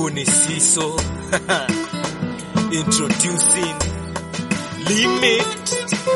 Huu ni Siso introducing Limit.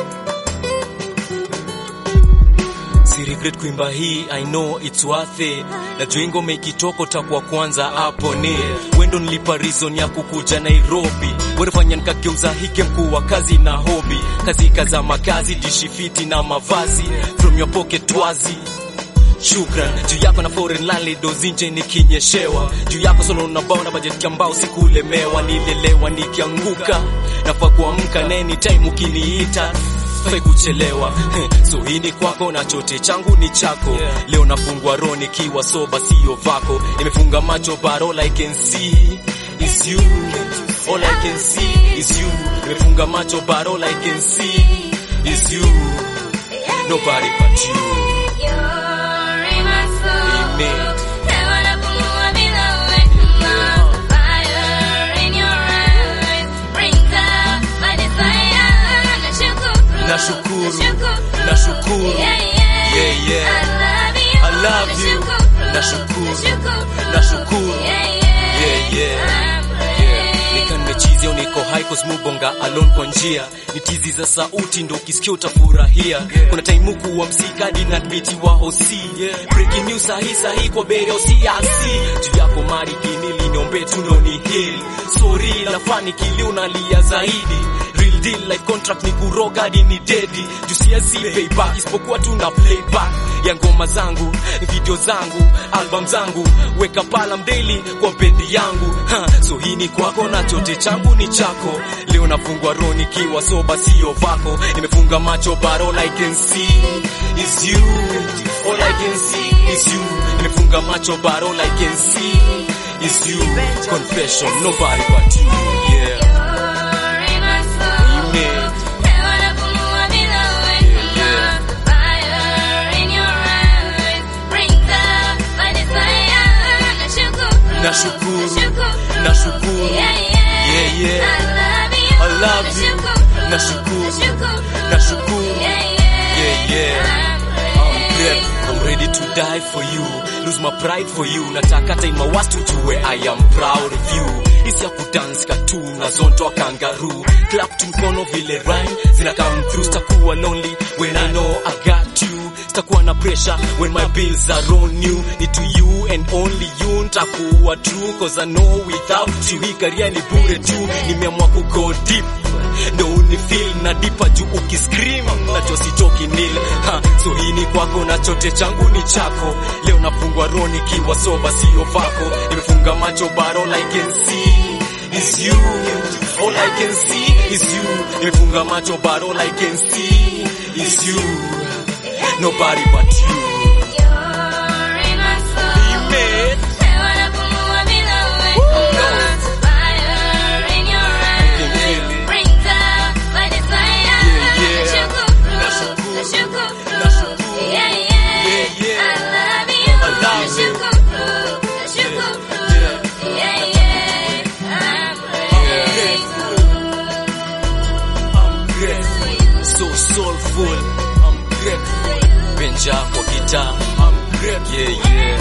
Si regret kuimba hii, I know it's worth it. Najua ingoma ikitoka takuwa kwanza hapo ni wendo nilipa reason ya kukuja Nairobi, werefanya nikageuza hike mkuu wa kazi na hobi, kazi kaza makazi dishi fiti na mavazi from your pocket wazi Shukran juu yako na foreign landlord zinje nikinyeshewa juu yako solo na bao na budget ya mbao sikulemewa nilelewa nikianguka nafaa kuamka na anytime ukiniita fai kuchelewa so hii ni kwako na chote changu ni chako leo nafungwa roho nikiwa soba sio vako nimefunga macho but all I can see is you all I can see is you nimefunga macho but all I can see is you nobody but you Amen. Nashukuru, nashukuru, yeah, yeah. I love you. Nashukuru, nashukuru, yeah, yeah. Nika nimechizia niko high cause mubonga alone kwa njia ni tizi za sauti ndo ukisikia utafurahia kuna time huku wa msikadi na biti wa hosi breaking news sahi sahi kwa bere osiasi juu yako mari kinili niombe tu ndo ni hili sorry la fani kili unalia zaidi real deal like contract ni kuroga hadi ni dedi juu siasi payback isipokuwa tu na playback ya ngoma zangu video zangu album zangu weka palam daily kwa bendi yangu ha, so hii ni kwako na chote changu ni chako leo nafungwa roho nikiwa soba sio vako nimefunga macho but all I can see is you all I can see is you nimefunga macho but all I can see is you confession nobody but you yeah Amen. Nashukuru, nashukuru, yeah, yeah. I love you. Nashukuru, nashukuru, yeah, yeah. I'm great. I'm ready to die for you, lose my pride for you. Nataka hata in my worst ujue I am proud of you. Isi ya kudance cartoon na zonto kangaroo. Clap tu mkono vile rhyme zina come through. Sitakuwa lonely when I know I got you. Sitakuwa na pressure when my bills are on you. Ni to you and only you nitakuwa true cause I know without you hii career ni bure tu. Nimeamua ku go deep ndo unifeel na dipa juu ukiscream najua sitoki nil ha, so hii ni kwako na chote changu ni chako leo nafungwa roho nikiwa soba sio vako nimefunga macho but all I can see is you all I can see is you nimefunga macho but all I can see is you nobody but you Amen. so soulful. I'm grateful. Benja kwa guitar. I'm grateful. Yeah, yeah.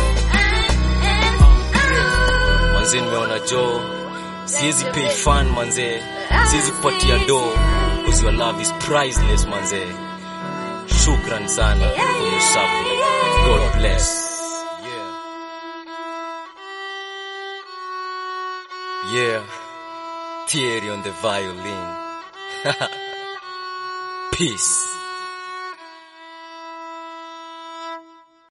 Manze nimeona jo. Siwezi pay fun manze. Siwezi kupatia do. Because your love is priceless manze. Shukran sana for your support. God bless. Yeah. Yeah. Thierry on the violin. Peace.